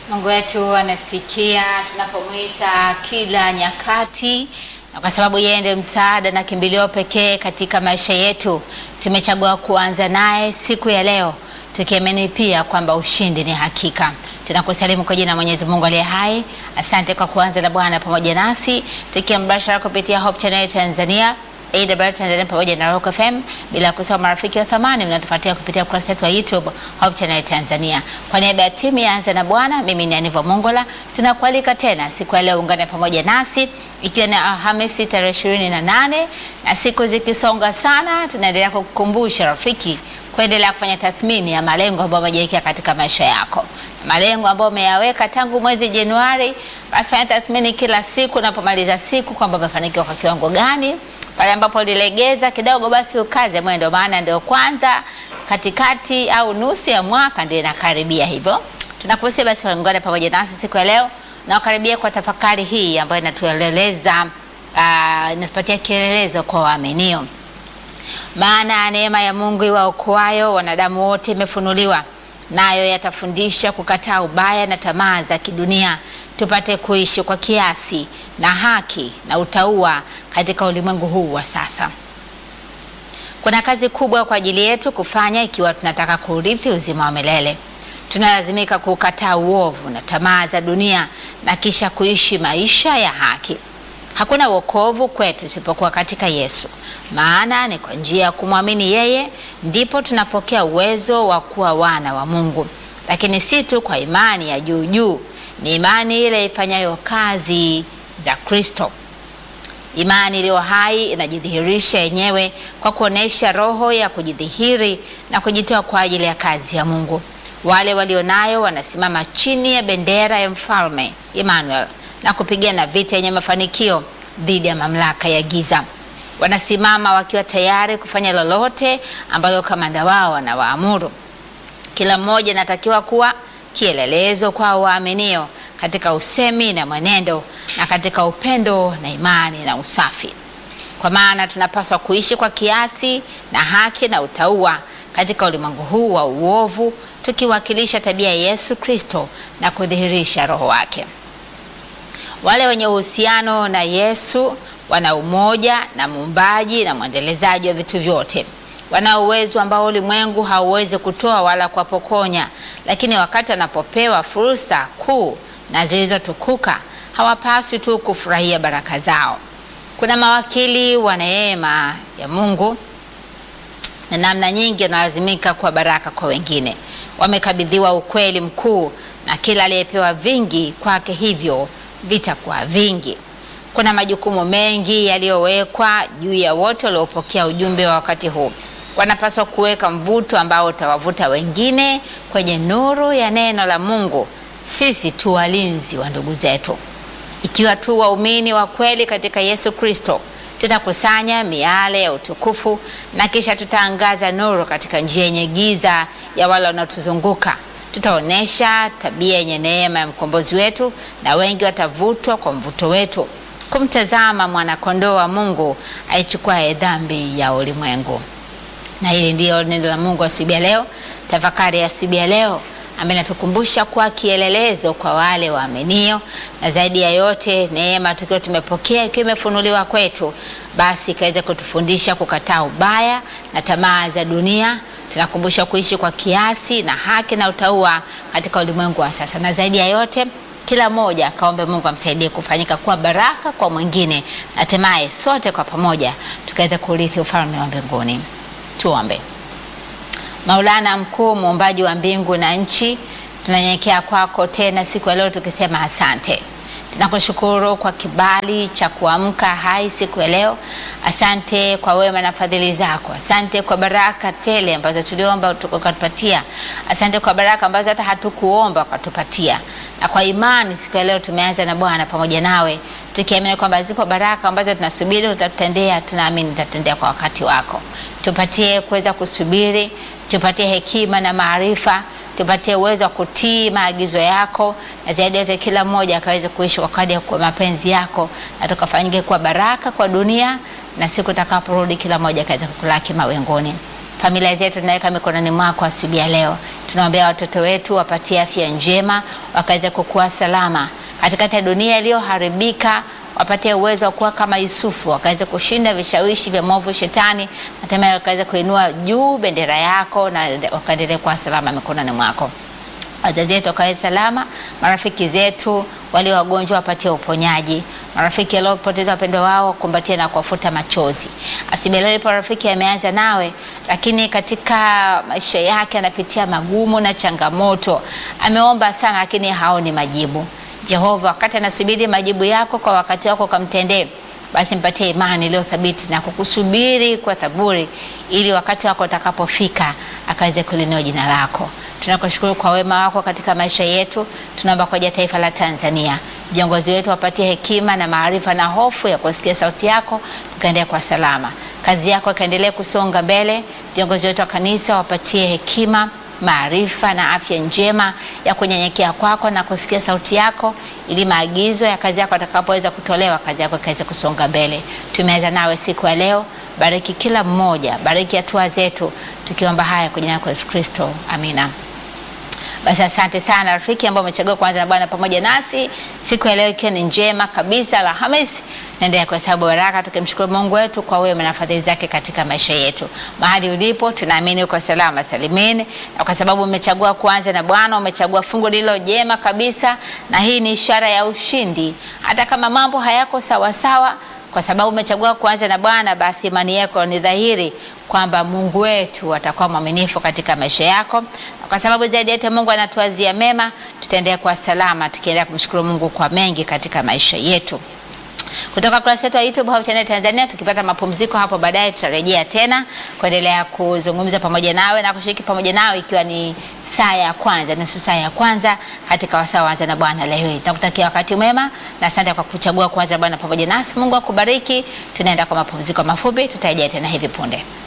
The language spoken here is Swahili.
Mungu wetu anasikia tunapomwita kila nyakati, na kwa sababu yeye ndiye msaada na kimbilio pekee katika maisha yetu, tumechagua kuanza naye siku ya leo, tukiamini pia kwamba ushindi ni hakika. Tunakusalimu kwa jina la Mwenyezi Mungu aliye hai. Asante kwa kuanza na Bwana pamoja nasi, tukiwa mbashara kupitia Hope Channel Tanzania AWR Tanzania pamoja na Rock FM, bila kusahau marafiki wa thamani mnatufuatia kupitia ukurasa wetu wa YouTube Hope Channel Tanzania. Kwa niaba ya timu ya Anza na Bwana, mimi ni Aniva Mongola, tunakualika tena siku ya leo, ungane pamoja nasi ikiwa ni Alhamisi tarehe ishirini na nane na siku zikisonga sana, tunaendelea kukukumbusha rafiki kuendelea kufanya tathmini ya malengo ambayo umejiwekea katika maisha yako, malengo ambayo umeyaweka tangu mwezi Januari. Basi fanya tathmini kila siku, unapomaliza siku kwamba umefanikiwa kwa kiwango gani pale ambapo ulilegeza kidogo, basi ukaze mwendo, maana ndio kwanza katikati au nusu ya mwaka ndio inakaribia. Hivyo tunakusia basi ungane pamoja nasi siku ya leo na ukaribia kwa tafakari hii ambayo inatueleza uh, inatupatia kielelezo kwa waaminio. Maana neema ya Mungu iwaokoayo wanadamu wote imefunuliwa, nayo yatafundisha kukataa ubaya na tamaa za kidunia tupate kuishi kwa kiasi na haki na utauwa katika ulimwengu huu wa sasa. Kuna kazi kubwa kwa ajili yetu kufanya ikiwa tunataka kuurithi uzima wa milele. Tunalazimika kukataa uovu na tamaa za dunia na kisha kuishi maisha ya haki. Hakuna wokovu kwetu isipokuwa katika Yesu, maana ni kwa njia ya kumwamini yeye ndipo tunapokea uwezo wa kuwa wana wa Mungu, lakini si tu kwa imani ya juu juu ni imani ile ifanyayo kazi za Kristo. Imani iliyo hai inajidhihirisha yenyewe kwa kuonesha roho ya kujidhihiri na kujitoa kwa ajili ya kazi ya Mungu. Wale walionayo wanasimama chini ya bendera ya mfalme Emmanuel na kupigana vita yenye mafanikio dhidi ya mamlaka ya giza. Wanasimama wakiwa tayari kufanya lolote ambalo kamanda wao anawaamuru. Kila mmoja anatakiwa kuwa kielelezo kwa waaminio katika usemi na mwenendo na katika upendo na imani na usafi. Kwa maana tunapaswa kuishi kwa kiasi na haki na utauwa katika ulimwengu huu wa uovu, tukiwakilisha tabia ya Yesu Kristo na kudhihirisha roho wake. Wale wenye uhusiano na Yesu wana umoja na muumbaji na mwendelezaji wa vitu vyote wana uwezo ambao ulimwengu hauwezi kutoa wala kuwapokonya, lakini wakati wanapopewa fursa kuu na zilizotukuka hawapaswi tu kufurahia baraka zao. Kuna mawakili wa neema ya Mungu na namna nyingi wanalazimika kuwa baraka kwa wengine. Wamekabidhiwa ukweli mkuu, na kila aliyepewa vingi kwake hivyo vitakuwa vingi. Kuna majukumu mengi yaliyowekwa juu ya wote waliopokea ujumbe wa wakati huu wanapaswa kuweka mvuto ambao utawavuta wengine kwenye nuru ya neno la Mungu. Sisi tu walinzi wa ndugu zetu. Ikiwa tu waumini wa kweli katika Yesu Kristo, tutakusanya miale ya utukufu na kisha tutaangaza nuru katika njia yenye giza ya wale wanaotuzunguka. Tutaonyesha tabia yenye neema ya mkombozi wetu, na wengi watavutwa kwa mvuto wetu kumtazama mwanakondoo wa Mungu aichukuaye dhambi ya ulimwengu na hili ndiyo neno la Mungu asubuhi ya leo, tafakari ya asubuhi ya leo ambaye natukumbusha kuwa kielelezo kwa wale waaminio, na zaidi ya yote neema tukiwa tumepokea ikiwa imefunuliwa kwetu, basi ikaweza kutufundisha kukataa ubaya na tamaa za dunia. Tunakumbushwa kuishi kwa kiasi na haki na utauwa katika ulimwengu wa sasa, na zaidi ya yote kila mmoja akaombe Mungu amsaidie kufanyika kuwa baraka kwa mwingine, na hatimaye sote kwa pamoja tukaweza kurithi ufalme wa mbinguni. Tuombe. Maulana mkuu, muumbaji wa mbingu na nchi, tunanyenyekea kwako tena siku ya leo tukisema asante. Tunakushukuru kwa kibali cha kuamka hai siku ya leo. Asante kwa wema na fadhili zako. Asante kwa baraka tele ambazo tuliomba ukatupatia. Asante kwa baraka ambazo hata hatukuomba ukatupatia. Na kwa imani siku ya leo tumeanza na Bwana pamoja nawe, tukiamini kwamba zipo baraka ambazo tunasubiri utatutendea. Tunaamini utatendea kwa wakati wako. Tupatie kuweza kusubiri, tupatie hekima na maarifa tupatie uwezo wa kutii maagizo yako, na zaidi yote kila mmoja akaweze kuishi kwa kadri ya mapenzi yako, na tukafanyike kuwa baraka kwa dunia, na siku takaporudi kila mmoja akaweze kukulaki mawinguni. Familia zetu tunaweka mikononi mwako asubuhi ya leo. Tunaombea watoto wetu wapatie afya njema, wakaweze kukua salama katikati ya dunia iliyoharibika wapatie uwezo wa kuwa kama Yusufu, wakaweze kushinda vishawishi vya mwovu shetani, hatimaye wakaweze kuinua juu bendera yako na wakaendelee kuwa salama mikononi mwako. Wazazi wetu wakawe salama, marafiki zetu walio wagonjwa wapatie uponyaji, marafiki waliopoteza wapendo wao kumbatie na kuwafuta machozi. Asibeleo ipo rafiki ameanza nawe, lakini katika maisha yake anapitia magumu na changamoto, ameomba sana lakini haoni majibu. Jehova, wakati anasubiri majibu yako kwa wakati wako kamtendee, basi mpatie imani iliyo thabiti na kukusubiri kwa thaburi, ili wakati wako utakapofika akaweze kulinua jina lako. Tunakushukuru kwa wema wako katika maisha yetu. Tunaomba kwa ajili ya taifa la Tanzania, viongozi wetu wapatie hekima na maarifa na hofu ya kusikia sauti yako, tukaendelea kwa salama, kazi yako ikaendelee kusonga mbele. Viongozi wetu wa kanisa wapatie hekima maarifa na afya njema ya kunyenyekea kwako na kusikia sauti yako, ili maagizo ya kazi yako atakapoweza kutolewa, kazi yako ikaweze kusonga mbele. Tumeanza nawe siku ya leo, bariki kila mmoja, bariki hatua zetu, tukiomba haya kwa jina lako Yesu Kristo, amina. Basi asante sana rafiki ambao umechagua kuanza na Bwana pamoja nasi siku ya leo, ikiwa ni njema kabisa Alhamisi. Naendelea kuhesabu baraka tukimshukuru Mungu wetu kwa wema na fadhili zake katika maisha yetu. Mahali ulipo, tunaamini uko salama salimini, na kwa sababu umechagua kuanza na Bwana, umechagua fungu lilo jema kabisa, na hii ni ishara ya ushindi, hata kama mambo hayako sawa sawa. Kwa sababu umechagua kuanza na Bwana, basi imani yako ni dhahiri kwamba Mungu wetu atakuwa mwaminifu katika maisha yako, na kwa sababu zaidi yote Mungu anatuazia mema, tutaendelea kuwa salama tukiendelea kumshukuru Mungu kwa mengi katika maisha yetu. Kutoka kurasa yetu ya YouTube Hope Channel Tanzania, tukipata mapumziko hapo baadaye tutarejea tena kuendelea kuzungumza pamoja nawe na kushiriki pamoja nawe, ikiwa ni saa ya kwanza, nusu saa ya kwanza katika wasaa waanza na Bwana leo hii. Tunakutakia wakati mwema na asante kwa kuchagua kuanza Bwana pamoja nasi. Mungu akubariki. Tunaenda kwa mapumziko mafupi, tutarejea tena hivi punde.